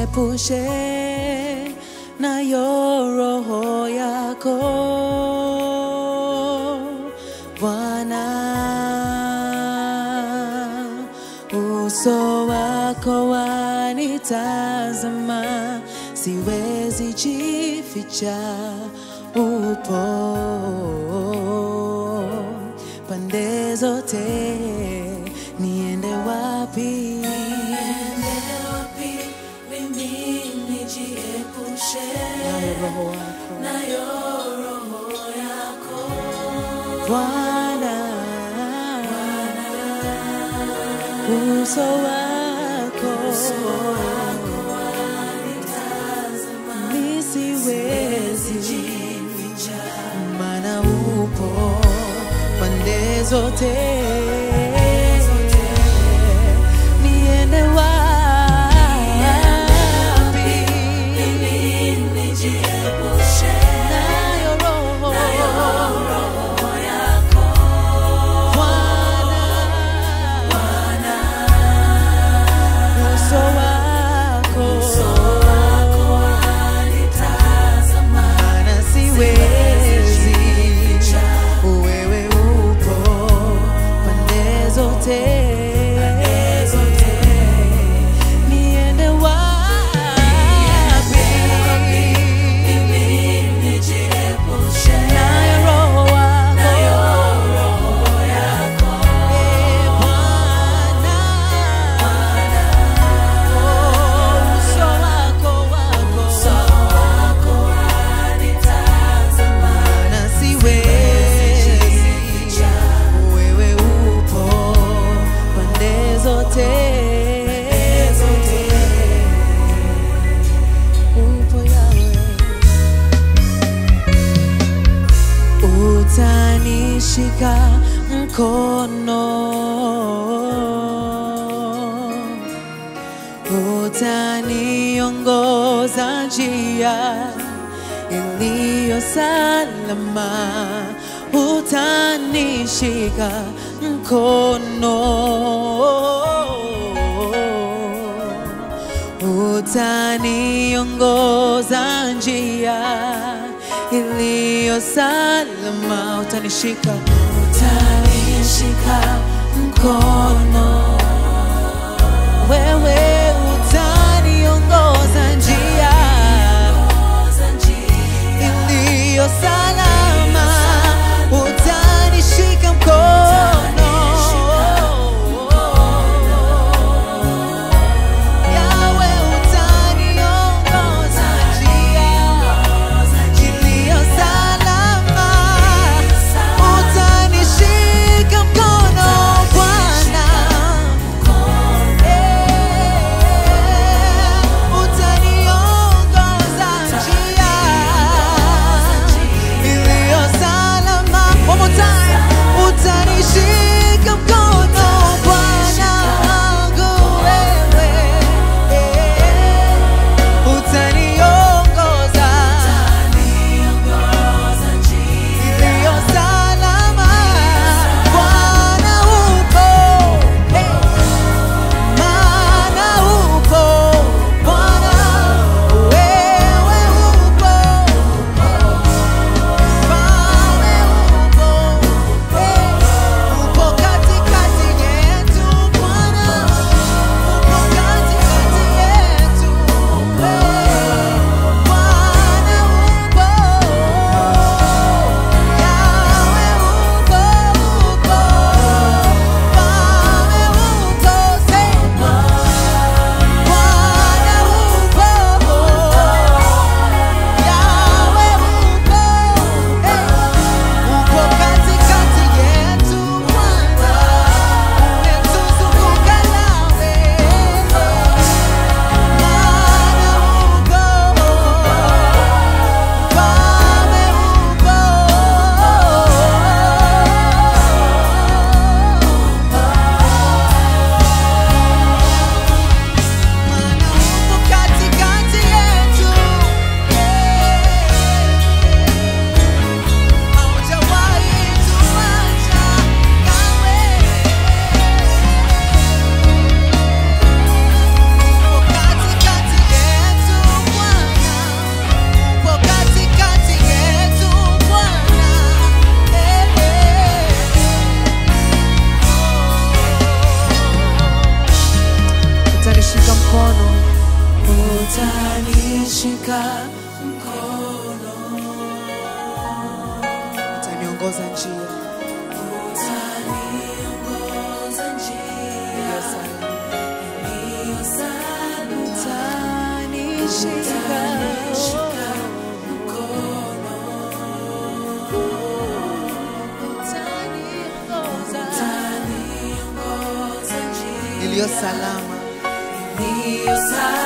nijiepushe nayo roho yako Bwana, uso wako wanitazama, siwezi jificha, upo pande zote, niende wapi? Nayo roho wako Bwana, uso wako nisiwezi maana upo pande zote niende wapi nayo roho Bwana, uso wako maana siwezi wewe upo pande zote niende wapi nayo roho wako Eh, Bwana, oh, uso wako wako maana siwezi wewe upo pande zote upo yawe utanishika mkono utaniongoza njia iliyo salama utanishika mkono utaniongoza njia iliyo salama utanishika utanishika mkono wewe utaniongoza njia iliyo salama utanishika mkono yawe utaniongoza njia iliyo salama utanishika mkono Bwana utanishika mkono, utaniongoza njia utaniongoza njia iliyo salama. iliyo salama, utanishika mkono, utaniongoza utaniongoza njia iliyo salama iliyo salama